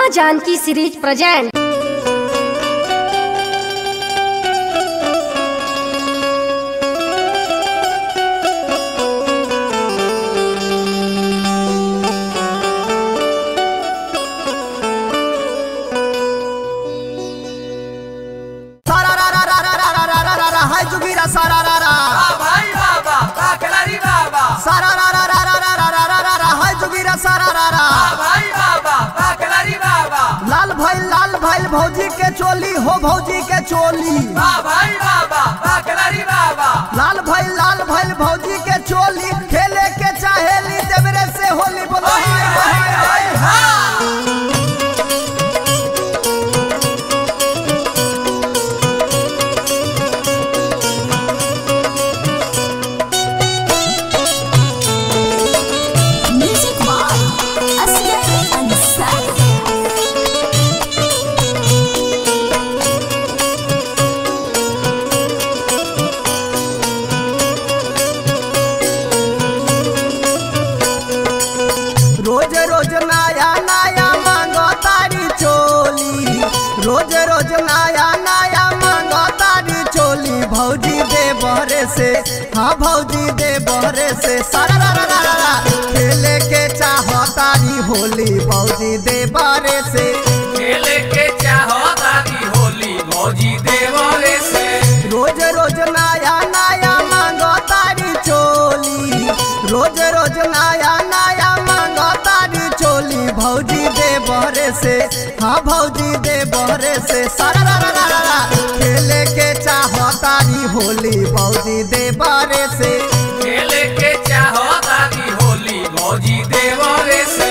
माँ Janaki series present सारा रा रा रा रा रा रा रा रा रा रा हाय जुगीरा सारा रा रा भाई बाबा काकलारी बाबा सारा रा रा रा रा रा रा रा रा रा रा हाय जुगीरा सारा रा रा भाई बाबा काकलारी बाबा लाल भाई लाल भाई भौजी के चोली हो भौजी के चोली भाई बाबा काकलारी बाबा लाल भाई लाल भाई भौजी के चोली खेले के चाहेली देवरे से होली बोलो हाय हाय हाय हाय Music by Asghar Ansari. रोज रोज नया नया मांगो तारी चोली रोज रोज नया नया मांगो तारी चोली भौजी दे बहरे से हाँ भौजी दे बहरे से सारा रा रा रा रा रा खेले के चाहो तारी होली भौजी दे बहरे से खेले के चाहो दादी होली भौजी देवरे से रोज रोज नया नया मांगो तारी चोली रोज रोज नया नया मांगो तारी चोली भौजी दे बहरे से हाँ भौजी दे बहरे से सारा रा रा रा रा रा खेले के चाहो तारी होली भौजी दे बहरे से खेले के चाहो दादी होली भौजी देवरे से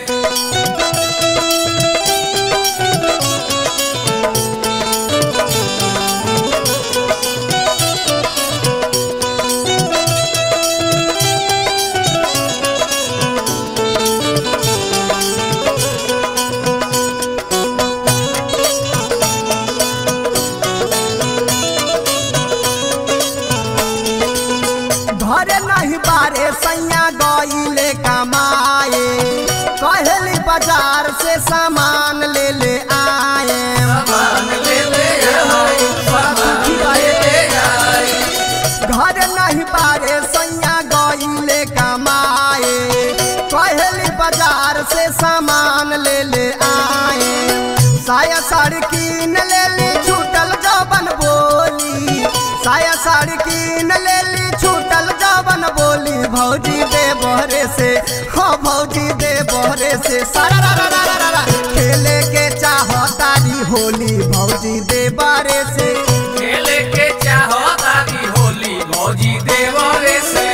घरे नहीं बारे सैया गईले कमाए कहली बाजार से सामान ले ले आए सामान ले ले आए सामान ले ले आए घर नहीं बारे सैया गईले कमाए कहली बाजार से सामान ले ले आए साया साड़ी कीन ले ली छूटल जबन बोली साया साड़ी कीन ले ली छूटल जबन बोली भौजी दे बहरे से हाँ भौजी दे बहरे से सारा रा रा रा रा रा रा खेले के चाहो तारी होली भौजी दे बारे से खेले के चाहो दादी होली भौजी देवरे से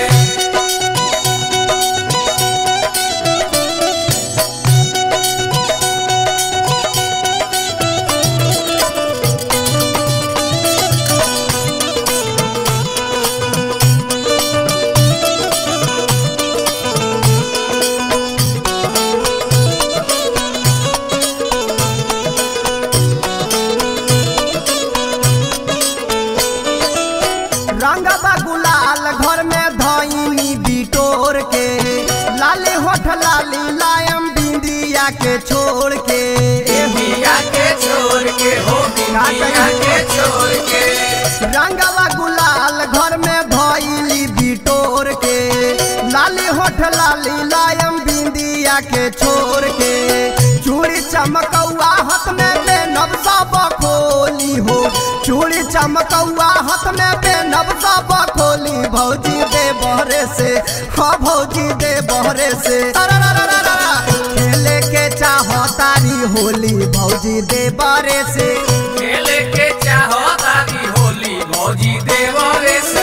रंगबा गुलाल घर में धोइनी बिटोर के लाली होठ लाली लायम बिंदिया के छोड़ के बिया के छोड़ के हो बिया के छोड़ के रंगबा गुलाल घर में धोइली बिटोर के लाली होठ लाली लायम बिंदिया के छोड़ के चूड़ी चमकौआ हाथ में बेनब सब खोली हो चूड़ी चमकौआ हाथ में बेनब सब खोली भौजी दे बहरे से हाँ भौजी दे बहरे से अरे रा रा रा रा रा। खेले के चाहो तारी होली भौजी दे बहरे से खेले के चाहो दादी होली भौजी देवरे से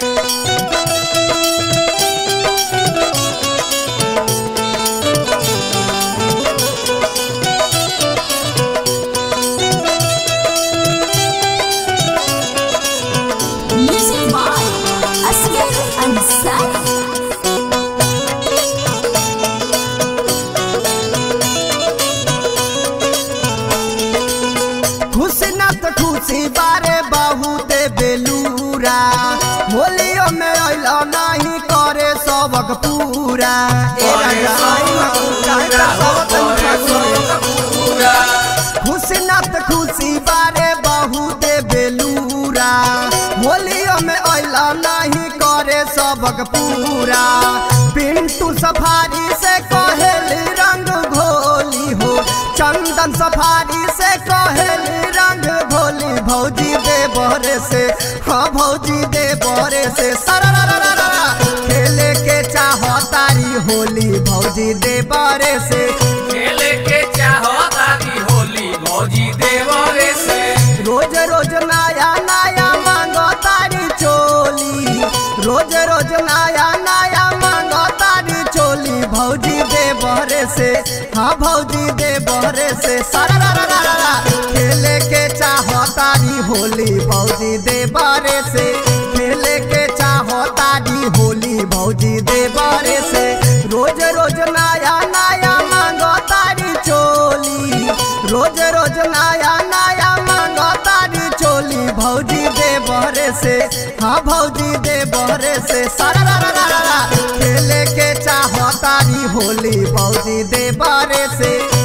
Music by Asghar Ansari. खुशी न तो खुशी बारे बहुत बेलूरा होलियो में अइलो नहीं करे सबक पूरा ए राजा आई न कुटाई त सब तन फागुन पूरा खुशी नत खुशी बारे बहुत बेलूरा होलियो में अला नहीं करे सबक पूरा पिंटू सफारी से कहेली रंग घोली हो चंदन सफारी से कहेली रंग घोली भौजी दे बहरे से हाँ भौजी दे बहरे से सरा खेले के चाहो तारी होली भौजी दे बहरे से खेले के चाहो तारी होली भौजी देवरे से रोज रोज नया नया मांगो तारी चोली रोज रोज नया नया मांगो तारी चोली भौजी दे बहरे से हाँ भौजी दे बहरे से सारा रा रा रा रा रा। खेले के चाहो तारी होली भौजी दे बहरे से खेले के चाहो तारी होली भौजी दे बहरे से रोज रोज नया नया मांगो तारी चोली रोज रोज नया नया मांगो तारी चोली भौजी दे बहरे से हाँ भौजी दे बहरे से सारा रा रा रा रा रा। खेले के चाहो तारी होली भौजी दे बहरे से